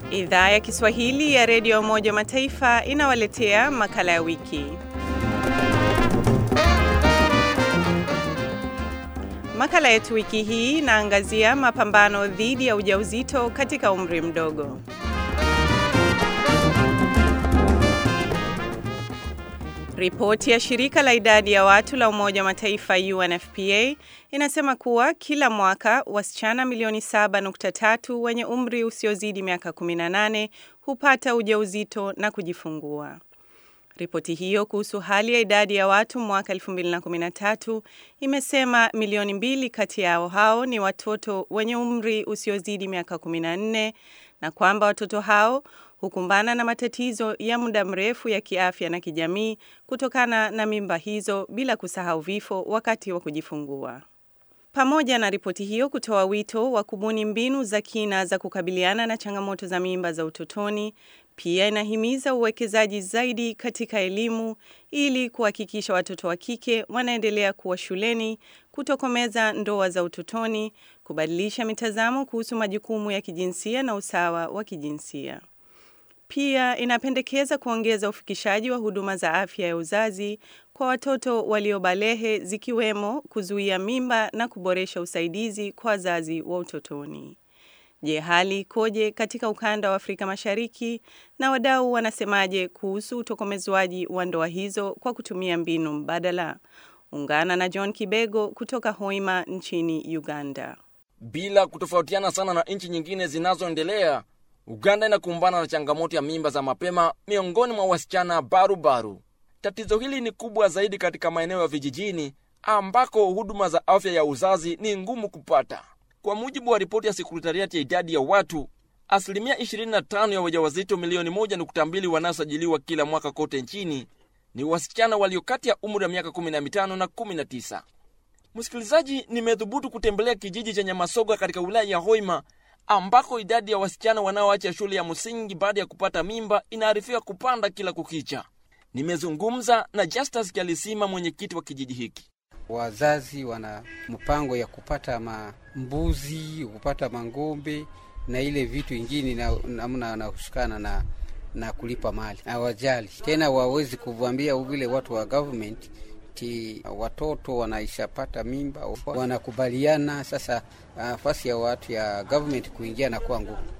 Idhaa ya Kiswahili ya redio ya Umoja wa Mataifa inawaletea makala ya wiki. Makala yetu wiki hii inaangazia mapambano dhidi ya ujauzito katika umri mdogo. Ripoti ya shirika la idadi ya watu la Umoja wa Mataifa UNFPA inasema kuwa kila mwaka wasichana milioni 7.3 wenye umri usiozidi miaka 18 hupata ujauzito na kujifungua. Ripoti hiyo kuhusu hali ya idadi ya watu mwaka 2013 imesema milioni mbili kati yao hao ni watoto wenye umri usiozidi miaka 14 na kwamba watoto hao hukumbana na matatizo ya muda mrefu ya kiafya na kijamii kutokana na mimba hizo bila kusahau vifo wakati wa kujifungua. Pamoja na ripoti hiyo kutoa wito wa kubuni mbinu za kina za kukabiliana na changamoto za mimba za utotoni, pia inahimiza uwekezaji zaidi katika elimu ili kuhakikisha watoto wa kike wanaendelea kuwa shuleni, kutokomeza ndoa za utotoni, kubadilisha mitazamo kuhusu majukumu ya kijinsia na usawa wa kijinsia. Pia inapendekeza kuongeza ufikishaji wa huduma za afya ya uzazi kwa watoto waliobalehe zikiwemo kuzuia mimba na kuboresha usaidizi kwa wazazi wa utotoni. Je, hali ikoje katika ukanda wa Afrika Mashariki na wadau wanasemaje kuhusu utokomezwaji wa ndoa hizo kwa kutumia mbinu mbadala? Ungana na John Kibego kutoka Hoima nchini Uganda. Bila kutofautiana sana na nchi nyingine zinazoendelea, Uganda inakumbana na changamoto ya mimba za mapema miongoni mwa wasichana barubaru. Tatizo hili ni kubwa zaidi katika maeneo ya vijijini ambako huduma za afya ya uzazi ni ngumu kupata. Kwa mujibu wa ripoti ya sekretariati ya idadi ya watu, asilimia 25 ya wajawazito milioni 1.2 wanaosajiliwa kila mwaka kote nchini ni wasichana walio kati ya umri wa miaka 15 na 19. Msikilizaji, nimedhubutu kutembelea kijiji cha Nyamasoga katika wilaya ya Hoima ambako idadi ya wasichana wanaoacha shule ya msingi baada ya kupata mimba inaarifiwa kupanda kila kukicha. Nimezungumza na Justus Kialisima, mwenyekiti wa kijiji hiki. Wazazi wana mpango ya kupata mambuzi, kupata mang'ombe na ile vitu ingine namna wanahusikana na, na kulipa mali. Hawajali tena, wawezi kuvuambia vile watu wa government ti watoto wanaishapata mimba, wanakubaliana sasa. Nafasi uh, ya watu ya government kuingia na kuwa ngumu.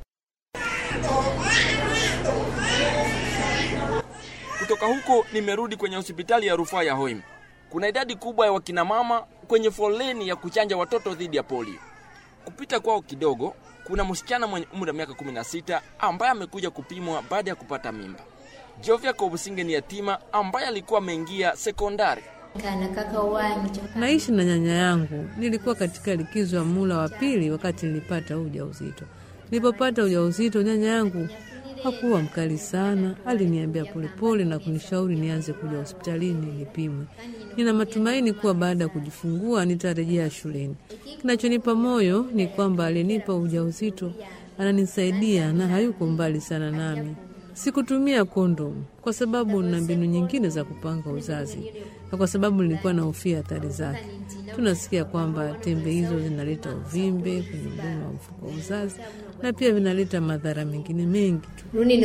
Kutoka huko nimerudi kwenye hospitali ya rufaa ya Hoima. Kuna idadi kubwa ya wakinamama kwenye foleni ya kuchanja watoto dhidi ya polio. Kupita kwao kidogo, kuna msichana mwenye umri wa miaka 16 ambaye amekuja kupimwa baada ya kupata mimba. Jovia Kobusinge ni yatima ambaye alikuwa ameingia sekondari. Naishi na nyanya yangu. Nilikuwa katika likizo ya mula wa pili wakati nilipata ujauzito. Nilipopata ujauzito, nyanya yangu hakuwa mkali sana, aliniambia polepole na kunishauri nianze kuja hospitalini nipimwe. Nina matumaini kuwa baada ya kujifungua nitarejea shuleni. Kinachonipa moyo ni kwamba alinipa ujauzito ananisaidia na hayuko mbali sana nami. Sikutumia kondomu kwa sababu na mbinu nyingine za kupanga uzazi na kwa sababu nilikuwa na hofia hatari zake. Tunasikia kwamba tembe hizo zinaleta uvimbe kwenye mdomo wa mfuko wa uzazi na pia vinaleta madhara mengine mengi tu.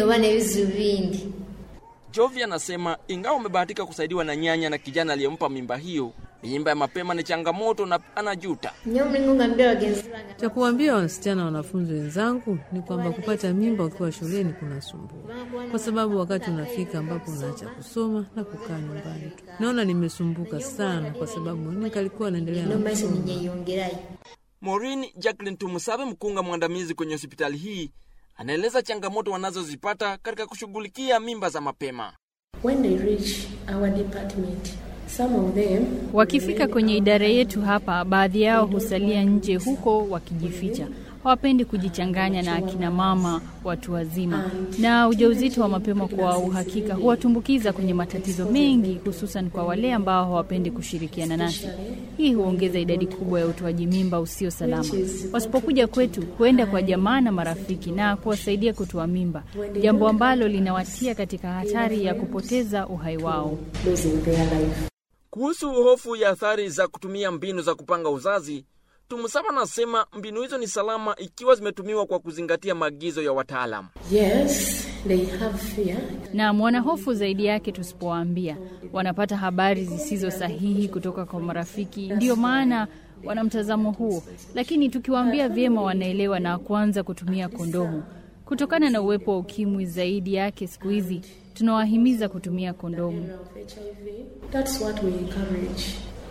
Jovi anasema ingawa amebahatika kusaidiwa na nyanya na kijana aliyempa mimba hiyo, mimba ya mapema ni changamoto na anajuta. Cha kuambia wasichana wanafunzi wenzangu ni kwamba kupata mimba ukiwa shuleni kunasumbua, kwa sababu wakati unafika ambapo unaacha kusoma na kukaa nyumbani tu. Naona nimesumbuka sana, kwa sababu nikalikuwa naendelea na kusoma. Maureen Jacqueline Tumusabe, mkunga mwandamizi kwenye hospitali hii, anaeleza changamoto wanazozipata katika kushughulikia mimba za mapema. When they reach our department, some of them Wakifika kwenye idara yetu hapa, baadhi yao husalia nje huko wakijificha. Hawapendi kujichanganya na akina mama watu wazima, na ujauzito wa mapema kwa uhakika huwatumbukiza kwenye matatizo mengi, hususan kwa wale ambao hawapendi kushirikiana nasi. Hii huongeza idadi kubwa ya utoaji mimba usio salama. Wasipokuja kwetu, huenda kwa jamaa na marafiki na kuwasaidia kutoa mimba, jambo ambalo linawatia katika hatari ya kupoteza uhai wao. losing their life. Kuhusu hofu ya athari za kutumia mbinu za kupanga uzazi, Tumusaba anasema mbinu hizo ni salama ikiwa zimetumiwa kwa kuzingatia maagizo ya wataalamu. Yes, they have fear. na wana hofu zaidi yake tusipowaambia. Wanapata habari zisizo sahihi kutoka kwa marafiki, ndiyo maana wana mtazamo huo, lakini tukiwaambia vyema, wanaelewa na kuanza kutumia kondomu. Kutokana na uwepo wa ukimwi zaidi yake siku hizi, tunawahimiza kutumia kondomu. Of HIV. That's what we encourage.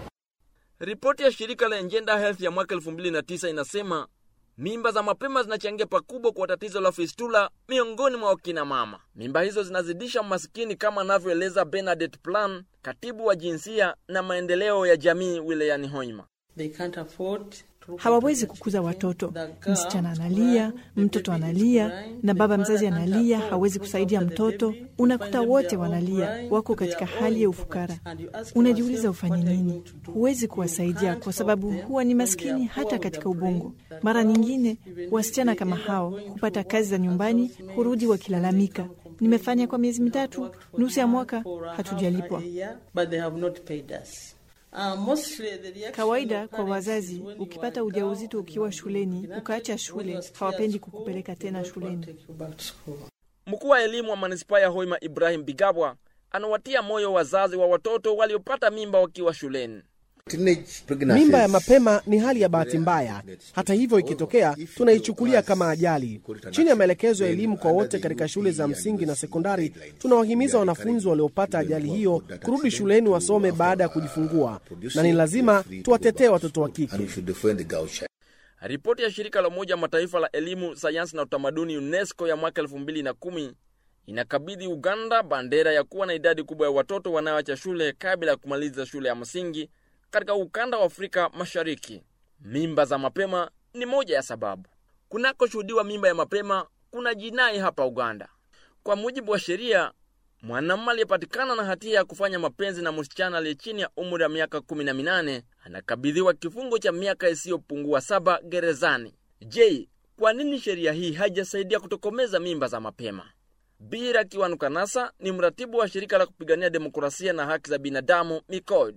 Ripoti ya shirika la Engender Health ya mwaka 2009 inasema mimba za mapema zinachangia pakubwa kwa tatizo la fistula miongoni mwa wakina mama. Mimba hizo zinazidisha umasikini kama anavyoeleza Bernadette Plan, katibu wa jinsia na maendeleo ya jamii wilayani Hoima. They can't afford to hawawezi kukuza watoto. Msichana analia, mtoto analia, na baba mzazi analia, hawezi kusaidia mtoto. Unakuta wote wanalia, wako katika hali ya ufukara. Unajiuliza ufanye nini? Huwezi kuwasaidia kwa sababu huwa ni maskini hata katika ubongo. Mara nyingine wasichana kama hao hupata kazi za nyumbani, hurudi wakilalamika, nimefanya kwa miezi mitatu, nusu ya mwaka hatujalipwa. but they have not paid us. Uh, mostly the reaction Kawaida of kwa parents wazazi, is when you ukipata are ujauzito down, ukiwa you shuleni, are ukaacha not shule, was hawapendi clear kukupeleka school, tena they don't want shuleni. to take you back to school. Mkuu wa elimu wa manispaa ya Hoima Ibrahim Bigabwa anawatia moyo wazazi wa watoto waliopata mimba wakiwa shuleni. Mimba ya mapema ni hali ya bahati mbaya. Hata hivyo, ikitokea tunaichukulia kama ajali. Chini ya maelekezo ya elimu kwa wote katika shule za msingi na sekondari, tunawahimiza wanafunzi waliopata ajali hiyo kurudi shuleni wasome baada ya kujifungua, na ni lazima tuwatetee watoto wa kike. Ripoti ya shirika la Umoja wa Mataifa la elimu, sayansi na utamaduni UNESCO ya mwaka 2010 inakabidhi Uganda bandera ya kuwa na idadi kubwa ya watoto wanaoacha shule kabla ya kumaliza shule ya msingi katika ukanda wa Afrika Mashariki. Mimba za mapema ni moja ya sababu. Kunakoshuhudiwa mimba ya mapema kuna jinai hapa Uganda. Kwa mujibu wa sheria, mwanamume aliyepatikana na hatia ya kufanya mapenzi na msichana aliye chini ya umri wa miaka kumi na minane anakabidhiwa kifungo cha miaka isiyopungua saba gerezani. Je, kwa nini sheria hii haijasaidia kutokomeza mimba za mapema? Bira Kiwanukanasa ni mratibu wa shirika la kupigania demokrasia na haki za binadamu MICOD.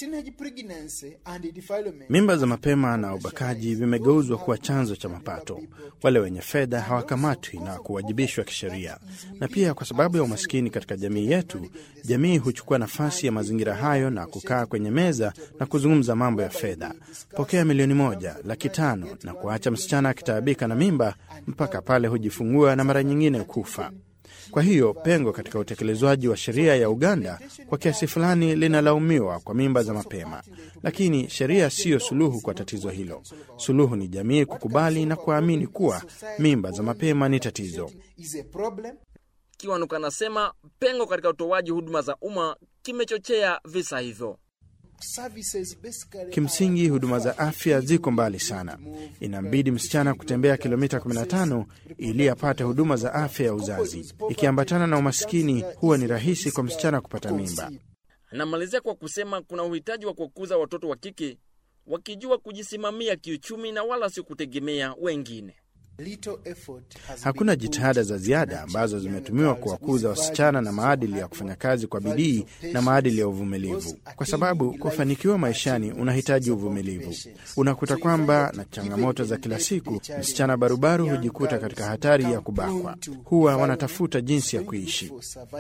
Mimba za mapema na ubakaji vimegeuzwa kuwa chanzo cha mapato. Wale wenye fedha hawakamatwi na kuwajibishwa kisheria, na pia kwa sababu ya umaskini katika jamii yetu, jamii huchukua nafasi ya mazingira hayo na kukaa kwenye meza na kuzungumza mambo ya fedha. Pokea milioni moja, laki tano, na kuacha msichana akitaabika na mimba mpaka pale hujifungua na mara nyingine kufa. Kwa hiyo pengo katika utekelezwaji wa sheria ya Uganda kwa kiasi fulani linalaumiwa kwa mimba za mapema, lakini sheria siyo suluhu kwa tatizo hilo. Suluhu ni jamii kukubali na kuamini kuwa mimba za mapema ni tatizo. Kiwanuka anasema pengo katika utoaji huduma za umma kimechochea visa hivyo. Kimsingi, huduma za afya ziko mbali sana. Inambidi msichana kutembea kilomita 15 ili apate huduma za afya ya uzazi. Ikiambatana na umaskini, huwa ni rahisi kwa msichana kupata mimba. Anamalizia kwa kusema kuna uhitaji wa kukuza watoto wa kike wakijua kujisimamia kiuchumi na wala sio kutegemea wengine. Hakuna jitihada za ziada ambazo zimetumiwa kuwakuza wasichana na maadili ya kufanya kazi kwa bidii na maadili ya uvumilivu, kwa sababu kufanikiwa maishani unahitaji uvumilivu. Unakuta kwamba na changamoto za kila siku, msichana barubaru hujikuta katika hatari ya kubakwa. Huwa wanatafuta jinsi ya kuishi.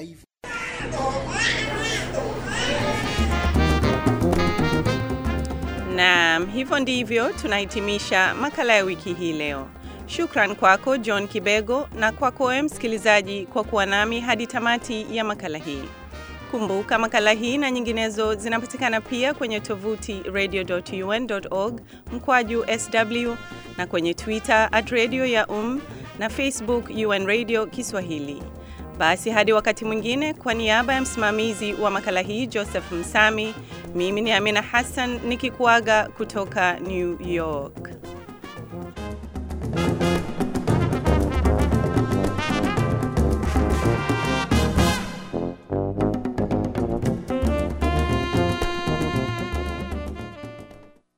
Naam, hivyo ndivyo tunahitimisha makala ya wiki hii leo. Shukran kwako John Kibego na kwako wewe msikilizaji kwa kuwa nami hadi tamati ya makala hii. Kumbuka makala hii na nyinginezo zinapatikana pia kwenye tovuti radio.un.org mkwaju sw na kwenye Twitter at radio ya um na Facebook UN Radio Kiswahili. Basi hadi wakati mwingine, kwa niaba ya msimamizi wa makala hii Joseph Msami, mimi ni Amina Hassan nikikuaga kutoka New York.